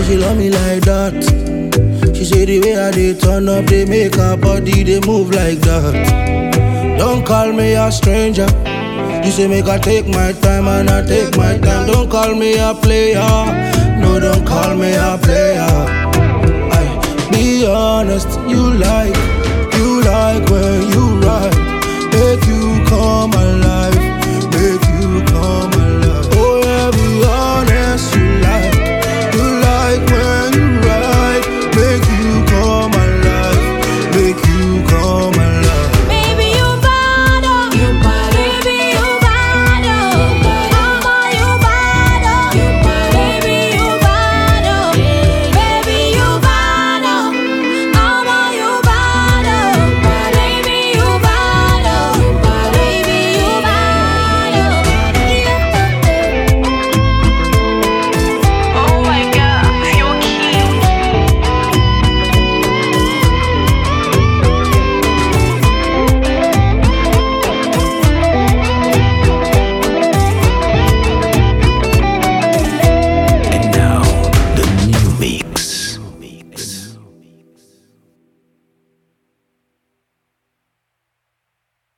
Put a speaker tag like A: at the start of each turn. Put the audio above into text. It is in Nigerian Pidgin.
A: she love me like that. She say the way I dey turn up, they make her body they move like that. Don't call me a stranger. You say make I take my time and I take my time. Don't call me a player. No, don't call me a